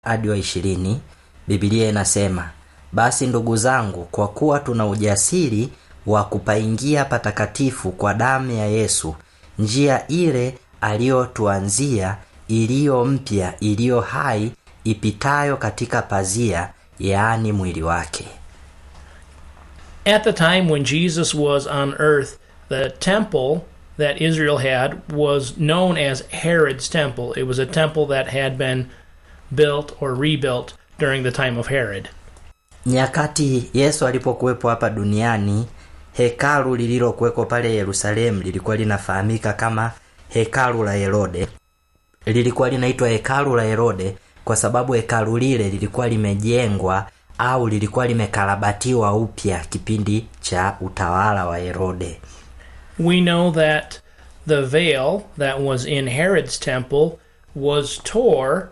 hadi wa ishirini bibilia inasema basi ndugu zangu kwa kuwa tuna ujasiri wa kupaingia patakatifu kwa damu ya yesu njia ile aliyotuanzia iliyo mpya iliyo hai ipitayo katika pazia yaani mwili wake At the time when Jesus was on earth, the temple that Israel had was known as Herod's temple. It was a temple that had been built or rebuilt during the time of Herod. nyakati yesu alipokuwepo hapa duniani hekalu lililokuweko pale yerusalemu lilikuwa linafahamika kama hekalu la herode lilikuwa linaitwa hekalu la herode kwa sababu hekalu lile lilikuwa limejengwa au lilikuwa limekarabatiwa upya kipindi cha utawala wa herode We know that the veil that was in Herod's temple was tore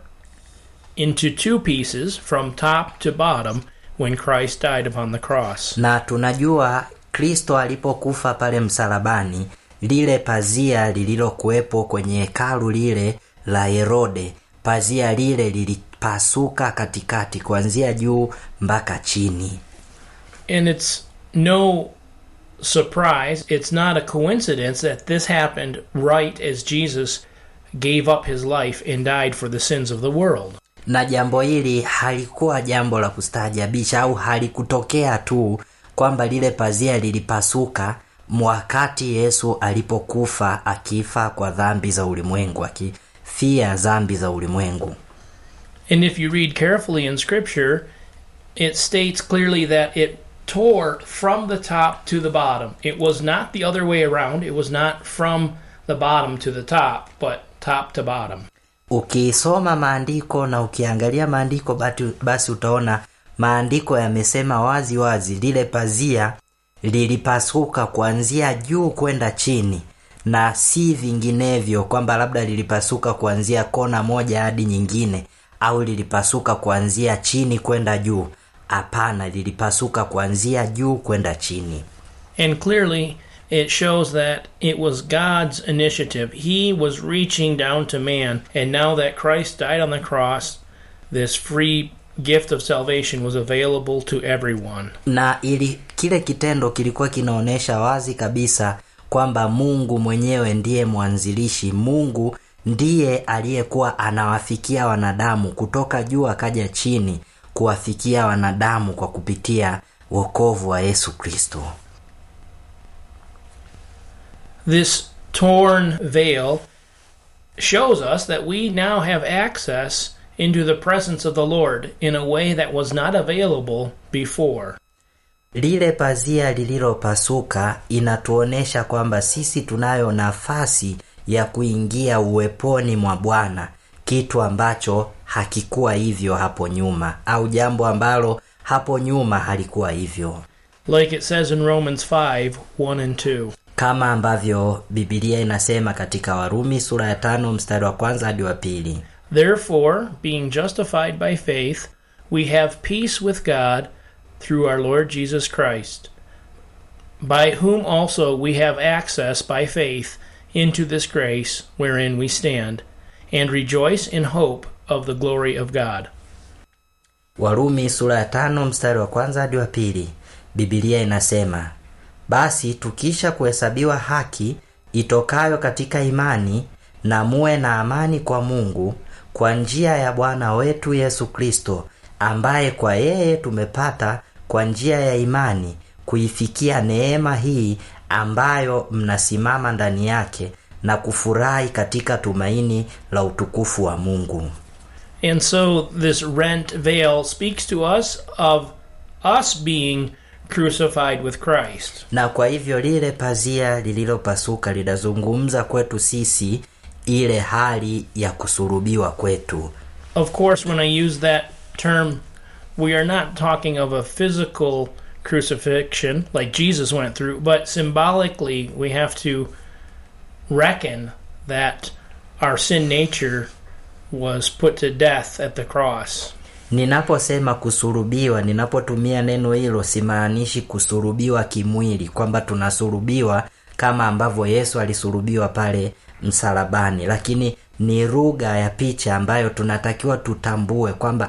into two pieces from top to bottom when Christ died upon the cross. na tunajua kristo alipokufa pale msalabani lile pazia lililokuwepo kwenye hekalu lile la herode pazia lile lilipasuka katikati kuanzia juu mpaka chini And it's no surprise, it's not a coincidence that this happened right as Jesus gave up his life and died for the sins of the world. na jambo hili halikuwa jambo la kustaajabisha au halikutokea tu kwamba lile pazia lilipasuka wakati yesu alipokufa akifa kwa dhambi za ulimwengu akifia dhambi za ulimwengu And if you read carefully in Scripture, it states clearly that it tore from the top to the bottom. It was not the other way around. It was not from the bottom to the top, but top to bottom. ukisoma maandiko na ukiangalia maandiko batu- basi utaona maandiko yamesema wazi wazi lile pazia lilipasuka kuanzia juu kwenda chini na si vinginevyo kwamba labda lilipasuka kuanzia kona moja hadi nyingine au lilipasuka kuanzia chini kwenda juu hapana lilipasuka kuanzia juu kwenda chini And clearly, it shows that it was God's initiative. He was reaching down to man. And now that Christ died on the cross, this free gift of salvation was available to everyone. na ili kile kitendo kilikuwa kinaonyesha wazi kabisa kwamba mungu mwenyewe ndiye mwanzilishi mungu ndiye aliyekuwa anawafikia wanadamu kutoka juu akaja chini kuwafikia wanadamu kwa kupitia wokovu wa yesu kristo This torn veil shows us that we now have access into the presence of the Lord in a way that was not available before. lile pazia lililopasuka inatuonyesha kwamba sisi tunayo nafasi ya kuingia uweponi mwa bwana kitu ambacho hakikuwa hivyo hapo nyuma au jambo ambalo hapo nyuma halikuwa hivyo Like it says in Romans 5 1 and 2. kama ambavyo bibilia inasema katika warumi sura ya tano mstari wa kwanza hadi wa pili Therefore, being justified by faith, we have peace with God through our Lord Jesus Christ, by whom also we have access by faith into this grace wherein we stand, and rejoice in hope of the glory of God. warumi sura ya tano mstari wa kwanza hadi wa pili bibilia inasema basi tukisha kuhesabiwa haki itokayo katika imani na muwe na amani kwa mungu kwa njia ya bwana wetu yesu kristo ambaye kwa yeye tumepata kwa njia ya imani kuifikia neema hii ambayo mnasimama ndani yake na kufurahi katika tumaini la utukufu wa mungu And so this rent veil speaks to us of us being crucified with Christ. na kwa hivyo lile pazia lililopasuka linazungumza kwetu sisi ile hali ya kusurubiwa kwetu Of course, when I use that term, we are not talking of a physical crucifixion like Jesus went through, but symbolically, we have to reckon that our sin nature was put to death at the cross. ninaposema kusurubiwa ninapotumia neno hilo simaanishi kusurubiwa kimwili kwamba tunasurubiwa kama ambavyo yesu alisurubiwa pale msalabani lakini ni lugha ya picha ambayo tunatakiwa tutambue kwamba